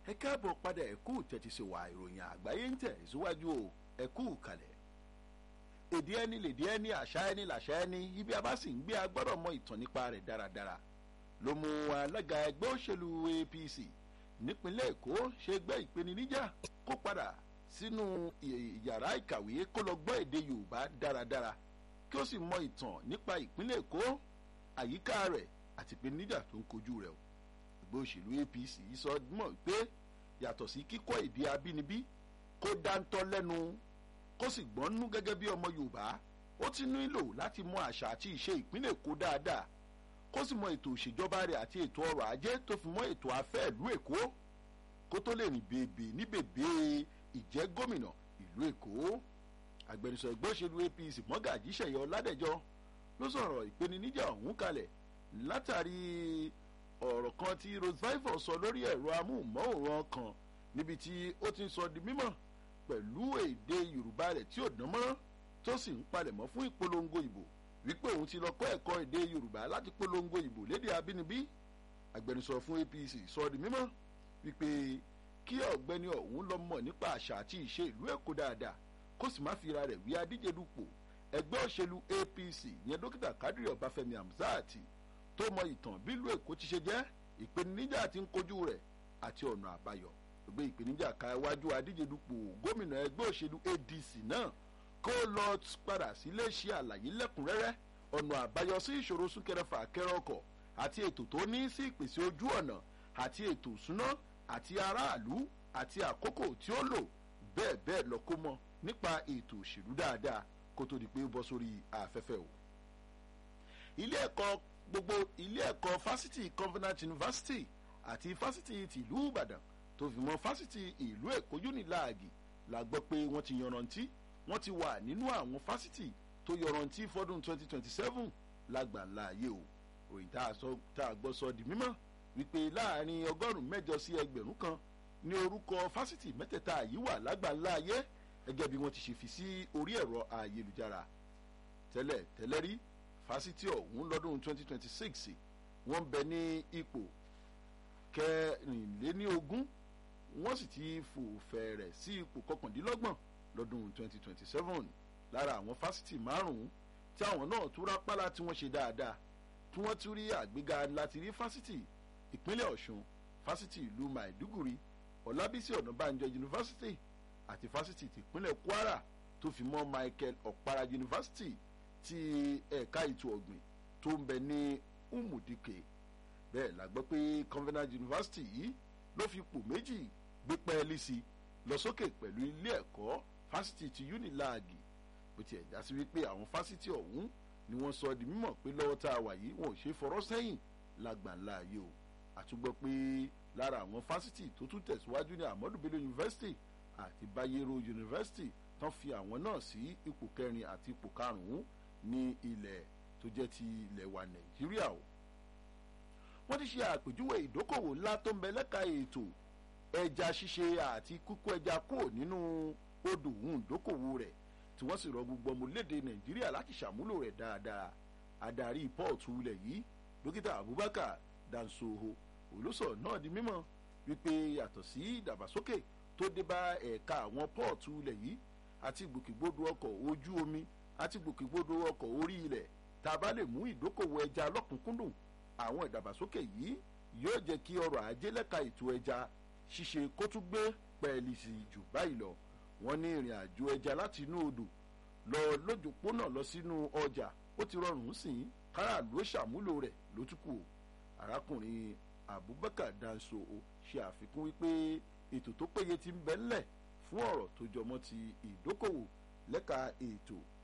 ẹ káàbọ̀ padà ẹ kú tẹ́tí sí wa ìròyìn àgbáyé ń tẹ̀ síwájú o ẹ kú kalẹ̀. èdè ẹni lèdè ẹni àṣà ẹni làṣà ẹni ibi a bá sì ń gbé a gbọ́dọ̀ mọ ìtàn nípa rẹ̀ dáradára ló mú alága ẹgbẹ́ òṣèlú apc nípínlẹ̀ èkó ṣe gbé ìpèníjà kó padà sínú yàrá ìkàwé kó lọ gbọ́ èdè yorùbá dáradára kí ó sì mọ ìtàn nípa ìpínlẹ̀ èkó àyíká rẹ̀ àti ìpèníjà tó ń kojú rẹ̀ o ẹgbẹ́ òṣèlú apc sọ mọ̀ pé yàtọ̀ sí kíkọ́ èdè abínibí kó dáńtọ́ lẹ́nu kó sì gbọ́nú gẹ́gẹ́ bí ọmọ yorùbá ó ti nílò láti mọ àṣà àti ìṣe ìpínlẹ̀ èkó dáadáa kó sì mọ ètò òṣèjọba rẹ̀ àti ètò ọrọ̀ ajé tó fi mọ́ ètò afẹ́ ìlú èkó kó tó lè rìn bèbè ní bèbè ìjẹ́ gómìnà ìlú èkó agbẹnusọ ẹgbẹ́ òṣèlú apc mọ́gàjí ṣẹ̀yẹ ọládẹ́jọ́ ló sọ̀rọ̀ ìpèníjà ọ̀hún kalẹ̀ látàrí ọ̀rọ̀ kan tí rosevival sọ lórí ẹ̀rọ amóhùnmáwòrán kan níbi tí ó ti ń sọ di mímọ̀ pẹ̀lú èdè yorùbá rẹ̀ tí ò dán mọ́ tó sì ń palẹ̀mọ́ fún ìpolongo ìbò wípé òun ti lọ kọ́ ẹ̀kọ́ èdè yorùbá láti polongo ìbò lédè abínibí agbẹnusọ fún apc sọ di mímọ̀ wípé kí ọ̀gbẹ́ni ọ̀hún lọ mọ̀ nípa àṣà àti ìṣe ìlú èkó dáadáa kó sì má fira rẹ̀ wí adíje dupò ẹgbẹ́ òṣèlú apc yẹn dókítà kadiri ọbáfẹ́mi hamzat tó mọ ìtàn bílùú èkó ti ṣe jẹ́ ìpèníjà tí ń kojú rẹ̀ àti ọ̀nà àbáyọ gbé ìpèníjà ka iwájú adíje dupò gómìnà ẹgbẹ́ òṣèlú adc náà kó lọ padà sílé ṣe àlàyé lẹ́kùnrẹ́rẹ́ ọ̀nà àbáyọ sí ìṣòro súnkẹrẹfà kẹrẹ ọkọ̀ àti ètò tó ní sí ìpèsè ojú ọ̀nà àti ètò ìsúná àti aráàlú àti àkókò tí ó lò bẹ́ẹ̀ bẹ́ẹ̀ lọ kó mọ nípa ètò òṣèlú dáadáa kó tó di pé ó bọ́ sórí afẹ́fẹ́ o. ilé ẹ̀kọ́ gbogbo ilé ẹ̀kọ́ fásitì convenant university àti fásitì tìlú ìbàdàn tó fi mọ́ fásitì ìlú èkó unilag la gbọ́ pé wọ́n ti yanrantí wọ́n ti wà nínú àwọn fásitì tó yanrantí fọ́dún 2027 lágbàlá ayé o òyìn tá a gbọ́ sọ di mímọ́ wípé láàrin ọgọ́rùn-ún mẹ́jọ sí ẹgbẹ̀rún kan ní orúkọ fásitì mẹ́tẹ̀ẹ̀ta yìí wà lágbàlá ayé gẹ́gẹ́ bí wọ́n ti ṣe fi sí orí ẹ̀rọ ayélujára tẹ́lẹ̀ tẹ́lẹ̀ rí fásitì ọ̀hún lọ́dún 2026 wọ́n bẹ ní ipò kẹrìnléníogún wọ́n sì ti fò fẹ̀rẹ̀ sí ipò kọkàndínlọ́gbọ̀n lọ́dún 2027 lára àwọn fásitì márùn-ún tí àwọn náà tún rápálá tí wọ́n ṣe dáadáa tí wọ́n tún rí àgbéga láti rí fásitì ìpínlẹ̀ ọ̀ṣun fásitì ìlú maiduguri ọ̀làbísí ọ̀nàbànjọ yunifásitì àti fásitì tìpínlẹ̀ kwara tó fi mọ́ michael ọ̀para yunifásitì ti ẹ̀ka ètò ọ̀gbìn tó ń bẹ ní umudike bẹ́ẹ̀ la gbọ́ pé convenant university yìí ló fi pò méjì gbé pẹ́ẹ́lí sí lọ sókè pẹ̀lú ilé ẹ̀kọ́ fásitì ti unilag bó tiẹ̀ já sí wípé àwọn fásitì ọ̀hún ni wọ́n sọ di mímọ̀ pé lọ́wọ́ tá a wà yìí wọn ò ṣe fọ̀rọ̀ sẹ́yìn lágbàńlá ayé o àtúgbọ́ pé lára àwọn fásitì tó tún tẹ̀síwájú ní amadu bello university àti bayero university tán fi àwọn náà sí ipò kẹrin àti ipò karùn-ún ní ilẹ̀ tó jẹ́ ti ilẹ̀ wa nàìjíríà o. wọ́n ti ṣe àpèjúwe ìdókòwò ńlá tó ń bẹ lẹ́ka ètò ẹja ṣíṣe àti kúkú ẹja kúrò nínú odò òun ìdókòwò rẹ̀ tí wọ́n sì rọ gbogbo ọmọlédè nàìjíríà láti ṣàmúlò rẹ̀ dáadáa adarí pọ́ọ̀tù ilẹ̀ yìí dókítà abubakar dansoho olùsọ náà di mímọ̀ wípé yàtọ̀ sí ìdàgbàsókè tó dé bá ẹ̀ka àwọn pọ́ọ̀tù ilẹ̀ yìí àti gbòkègbodò ọkọ̀ ojú omi àti gbòkègbodò ọkọ̀ orí ilẹ̀ tá a bá lè mú ìdókòwò ẹja lọ́kùnkúndùn àwọn ìdàgbàsókè yìí yóò jẹ́ kí ọrọ̀ ajé lẹ́ka ètò ẹja ṣíṣe kó tún gbé pẹ́ẹ́lí sí jù báyìí lọ wọ́n ní ìrìn àjò ẹja láti inú odò lọ lójúpónà lọ sínú ọjà ó ti rọrùn sí i káràlú ó ṣàmúlò rẹ̀ ló tún kù arákùnrin abubakar danso ṣe àfikún wípé ètò tó péye ti ń bẹ ńlẹ̀ fún ọ̀rọ̀ tó jọmọ́ ti ìdókòwò lẹ́ka ètò